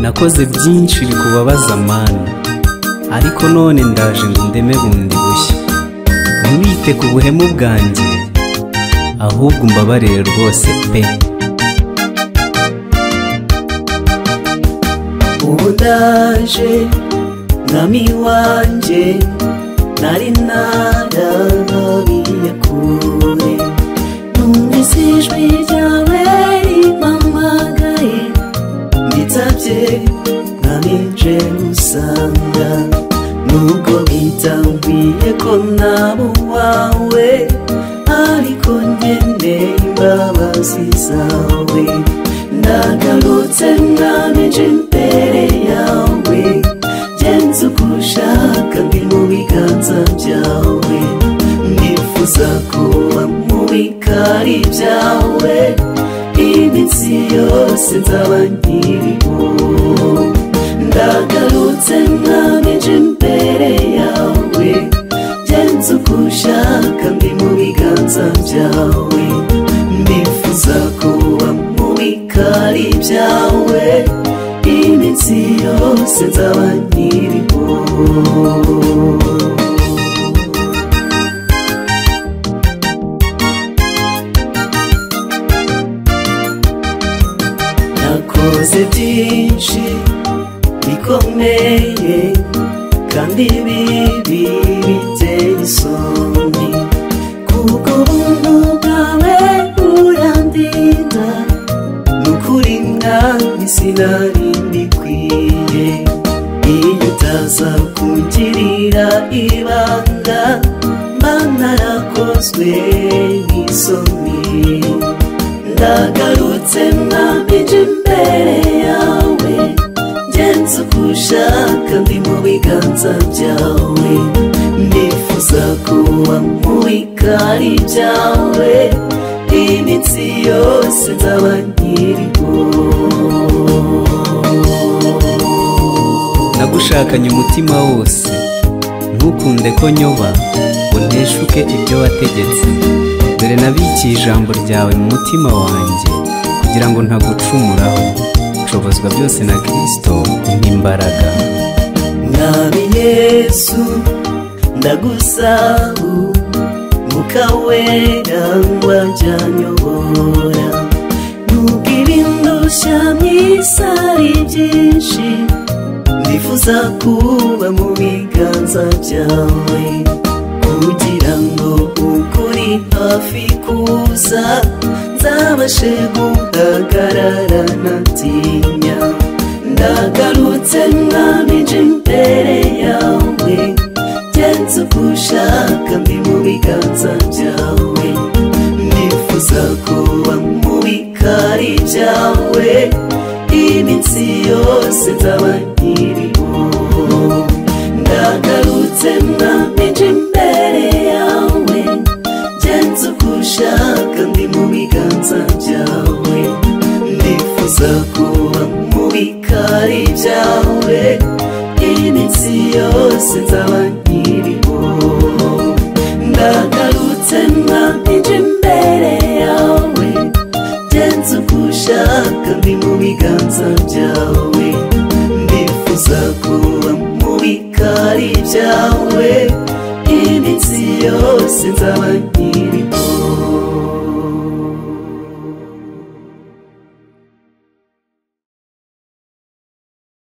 nakoze byinshi bikubabaza mani ariko none ndaje ngo ndeme bundi bushya ntiwite ku buhemu bwanjye ahubwo umbabarire rwose pe ubu ndaje mwami wanjye nari narabiye kure numvise ijwi ryawe rimpamagaye mbitabye ntabije gusanga nubwo bitambwiye ko naba uwawe ariko nkeneye imbabazi zawe ndagarutse ngamije imbere yawe genza uko ushaka ndi mu biganza byawe nifuza kuba mu bikari byawe iminsi yose nzaba nkiriho ndagarutse ngamije imbere yawe genza uko ushaka ndi mu biganza byawe nifuza kuba mu bikari byawe iminsi yose nzaba nkiriho nakoze byinshi bikomeye kandi bibi biteye isoni kuko ubuntu bwawe burandinda nukuri mwami sinari mbikwiye iyo utaza kungirira ibanga mba narakozwe n'isoni ndagarutse mwambije imbere yawe ngenza uko ushaka ndi mu biganza byawe ndifuza kuba mu bikari byawe iminsi yose nzaba nkiriho nagushakanye umutima wose ntukunde ko nyoba ngo nteshuke ibyo wategetse dore nabikiye ijambo ryawe mu mutima wanjye kugira ngo ntagucumuraho nshobozwa byose na kirisito nk'imbaraga mwami yesu ndagusabu mwuka wera wajyanyobora nubwira indushya myiza ari byinshi ndifuza kuba mu biganza byawe kugira ngo ukuri hafi kuza nzabashe guhagarara ntatinya ndagarutse mwamije imbere yawe genza uko ushaka ndi mu biganza byawe nifuza kuba mu bikari byawe iminsi yose nzaba nkiriho ndagarutse mwamije imbere yawe genza uko ushaka ndi mu biganza byawe ndifuza kuba mu bikari byawe iminsi yose nzaba nkiriho ndagarutse mwamije imbere yawe genza uko ushaka ndi mu biganza byawe ndifuza kuba mu bikari byawe iminsi yose nzaba nkiriho